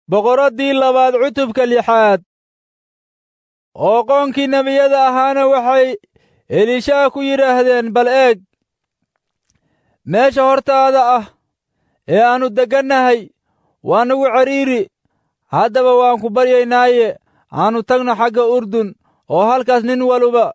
boqoraddii labaad cutubka lixaad oo qoonkii nebiyada ahaana waxay elishaa ku yidhaahdeen bal eeg meesha hortaada ah ee aannu deggannahay waa nagu cidhiiri haddaba waan ku baryaynaaye aannu tagno xagga urdun oo halkaas nin waluba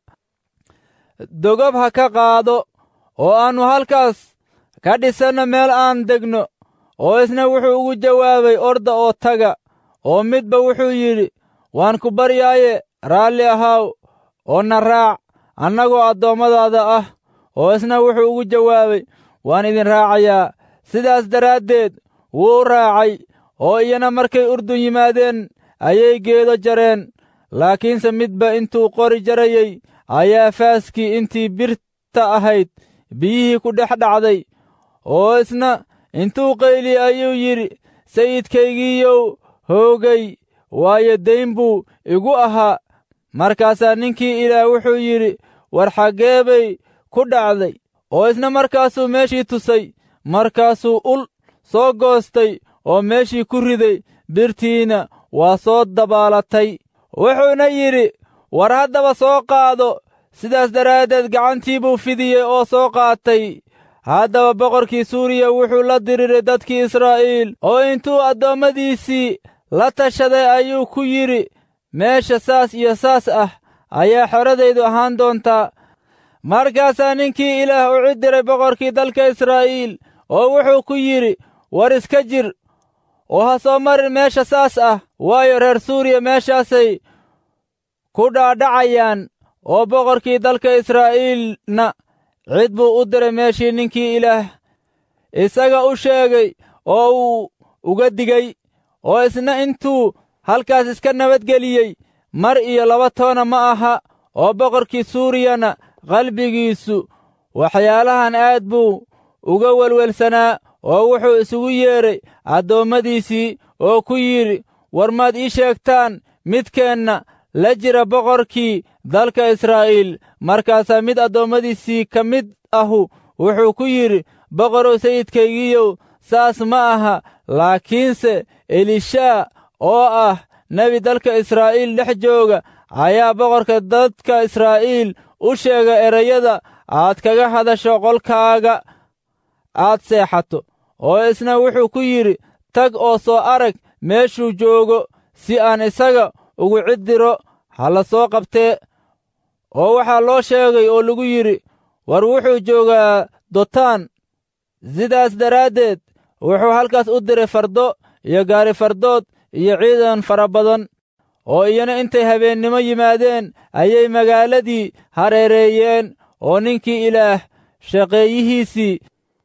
dogob ha ka qaado oo aannu halkaas ka dhisanno meel aan degno oo isna wuxuu ugu jawaabay orda oo taga oo midba wuxuu yidhi waan ku baryaaye raalli ahaaw oo na raac annagoo addoommadaada ah oo isna wuxuu ugu jawaabay waan idin raacayaa sidaas daraaddeed wuu raacay oo iyana markay urdun yimaadeen ayay geedo jareen laakiinse midba intuu qori jarayey ayaa faaskii intii birta ahayd biyihii ku dhex dhacday oo isna intuu qayli ayuu yidhi sayidkaygiiyow hoogay waayo dayn buu igu ahaa markaasaa ninkii ilaah wuxuu yidhi war xaggee bay ku dhacday oo isna markaasuu meeshii tusay markaasuu ul soo goostay oo meeshii ku riday birtiina waa soo dabaalatay wuxuuna yidhi war haddaba soo qaado sidaas daraaddeed gacantii buu fidiyey oo soo qaatay haddaba boqorkii suuriya wuxuu la diriiray dadkii israa'iil oo intuu addoommadiisii la tashaday ayuu ku yidhi meesha saas iyo saas ah ayaa xoradaydu ahaan doontaa markaasaa ninkii ilaah u cidiray boqorkii dalka israa'iil oo wuxuu ku yidhi war iska jir oo ha soo marin meesha saas ah waayo reer suuriya meeshaasay ku dhaadhacayaan oo boqorkii dalka israa'iilna cid buu u diray meeshii ninkii ilaah isaga u sheegay oo uu uga digay oo isna intuu halkaas iska nabadgeliyey mar iyo laba toona ma aha oo boqorkii suuriyana qalbigiisu waxyaalahan aad buu uga welwelsanaa oo wuxuu isugu yeedhay addoommadiisii oo ku yidhi war maad ii sheegtaan midkeenna la jira boqorkii dalka israa'iil markaasaa mid addoommadiisii ka mid ahu wuxuu ku yidhi boqorow sayidkaygiiyow saas ma aha laakiinse elishaa oo ah nebi dalka israa'iil dhex jooga ayaa boqorka dadka israa'iil u sheega erayada aad kaga hadasho qolkaaga aad seexato oo isna wuxuu ku yidhi tag oo soo arag meeshuu joogo si aan isaga ugu ciddiro ha la soo qabtee oo waxaa loo sheegay oo lagu yidhi war wuxuu joogaa dotaan sidaas daraaddeed wuxuu halkaas u diray fardo iyo gaari fardood iyo ciidan fara badan oo iyana intay habeennimo yimaadeen ayay magaaladii hareereeyeen oo ninkii ilaah shaqeeyihiisii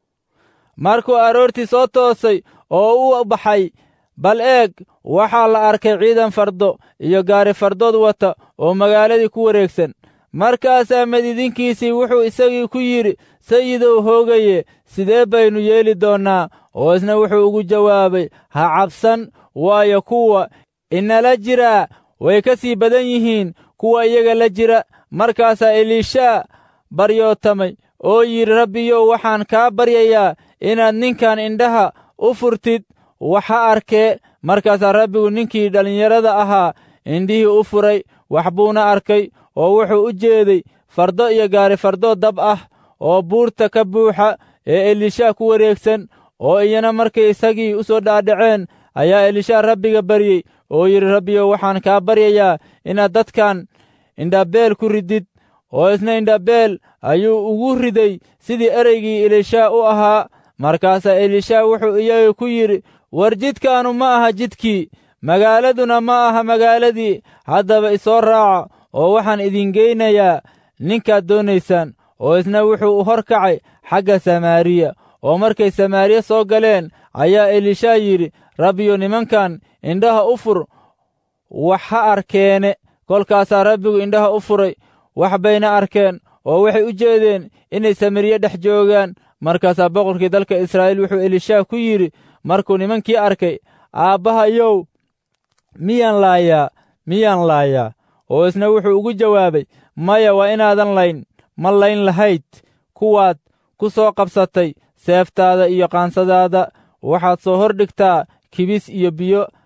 markuu aroortii soo toosay oo u baxay bal eeg waxaa la arkay ciidan fardo iyo gaari fardood wata oo magaaladii ku wareegsan markaasaa madidinkiisii wuxuu isagii ku yidhi sayidow hoogaye sidee baynu yeeli doonnaa oo isna wuxuu ugu jawaabay ha cabsan waayo kuwa inala jiraa way ka sii badan yihiin kuwa iyaga la jira markaasaa eliishaa baryootamay oo yidhi rabbiyow waxaan kaa baryayaa inaad ninkan indhaha u furtid waxa arkee markaasaa rabbigu ninkii dhallinyarada ahaa indhihii u furay wax buuna arkay oo wuxuu u jeeday fardo iyo gaari fardo dab ah oo buurta ka buuxa ee elishaa ku wareegsan oo iyana markay isagii u soo dhaadhaceen ayaa elishaa rabbiga baryey oo yidhi rabbiyow waxaan kaa baryayaa inaad dadkan indhabeel ku ridid oo isna indhabeel ayuu ugu riday sidii ereygii elishaa u ahaa markaasaa elishaa wuxuu iyaga ku yidhi war jidkaanu ma aha jidkii magaaladuna ma aha magaaladii haddaba isoo raaca oo waxaan idin geynayaa ninkaad doonaysaan oo isna wuxuu u hor kacay xagga samaariya oo markay samaariya soo galeen ayaa elishaa yidhi rabbiyo nimankan indhaha u fur wax ha arkeene kolkaasaa rabbigu indhaha u furay wax bayna arkeen oo waxay u jeedeen inay samariye dhex joogaan markaasaa boqorkii dalka israa'iil wuxuu elishaa ku yidhi markuu nimankii arkay aabbahayow miyaan laayaa miyaan laayaa oo isna wuxuu ugu jawaabay maya waa inaadan layn ma layn lahayd kuwaad ku soo qabsatay seeftaada iyo qaansadaada waxaad soo hor dhigtaa kibis iyo biyo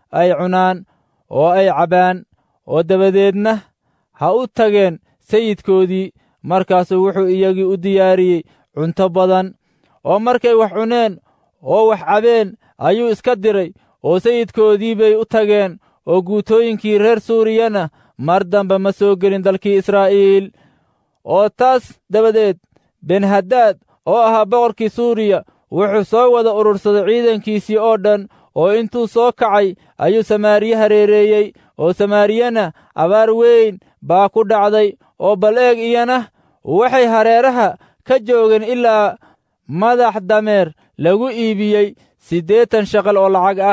ay cunaan oo ay cabbaan oo dabadeedna ha u tageen sayidkoodii markaasuu wuxuu iyagii u diyaariyey cunto badan oo markay wax cuneen oo wax cabeen ayuu iska diray oo sayidkoodii bay u tageen oo guutooyinkii reer suuriyana mar dambe ma soo gelin dalkii israa'iil oo taas dabadeed benhadaad oo ahaa boqorkii suuriya wuxuu soo wada urursaday ciidankiisii oo dhan oo intuu soo kacay ayuu samaariye hareereeyey oo samaariyana abaar weyn baa ku dhacday oo bal eeg iyana waxay hareeraha ka joogeen ilaa madax dameer lagu iibiyey siddeetan shaqal oo lacag ah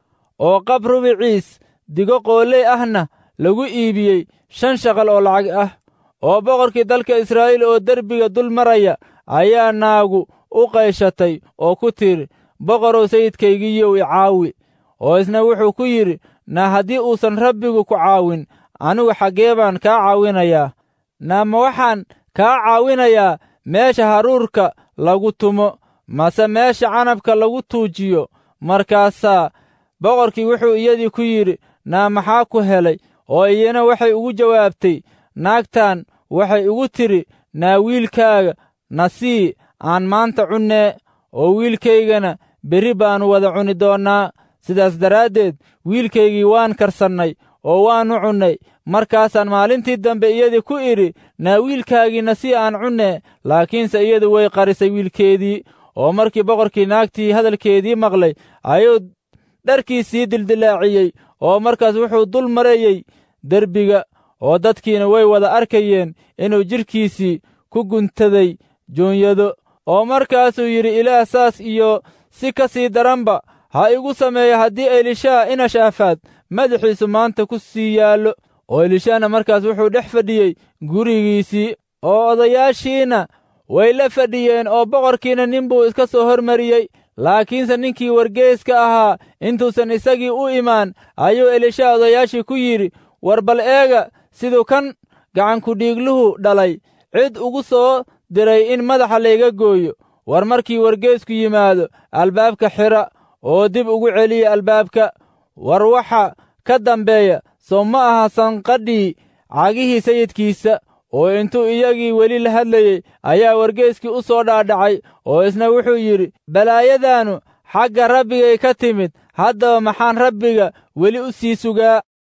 oo qab rubiciis digo qooley ahna lagu iibiyey shan shaqal oo lacag ah oo boqorkii dalka israa'iil oo derbiga dul maraya ayaa naagu u qayshatay oo ku tidhi boqorow sayidkaygiiyow i caawi oo isna wuxuu ku yidhi na haddii uusan rabbigu ku caawin anigu xaggee baan kaa caawinayaa na ma waxaan kaa caawinayaa meesha haruurka lagu tumo mase meesha canabka lagu tuujiyo markaasaa boqorkii wuxuu iyadii ku yidhi naa maxaa ku helay oo iyana waxay ugu jawaabtay naagtan waxay igu tidhi naa wiilkaaga na sii aan maanta cunnee oo wiilkaygana berri baannu wada cuni doonnaa sidaas daraaddeed wiilkaygii waan karsannay oo waannu cunnay markaasaan maalintii dambe iyadii ku idhi naa wiilkaagiina si aan cunnee laakiinse iyadu way qarisay wiilkeedii oo markii boqorkii naagtii hadalkeedii maqlay ayuu dharkiisii dildilaaciyey oo markaas wuxuu dul marayey derbiga oo dadkiina way wada arkayeen inuu jidhkiisii ku guntaday joonyado oo markaasuu yidhi ilaah saas iyo si ka sii daranba ha igu sameeyo haddii elishaa inashaafaad madaxiisu maanta ku sii yaallo oo elishaana markaas wuxuu dhex fadhiyey gurigiisii oo odayaashiina way la fadhiyeen oo boqorkiina nin buu iska soo hormariyey laakiinse ninkii wargeeska ahaa intuusan isagii u imaan ayuu elishaa odayaashii ku yidhi war bal eega siduu kan gacankudhiigluhu dhalay cid ugu soo diray in madaxa layga gooyo war markii wargeesku yimaado albaabka xidha oo dib ugu celiya albaabka war waxa ka dambeeya soo ma aha sanqadhii cagihii sayidkiisa oo intuu iyagii weli la hadlayey ayaa wargeeskii u soo dhaadhacay oo isna wuxuu yidhi balaayadaannu xagga rabbigay ka timid haddaba maxaan rabbiga weli u sii sugaa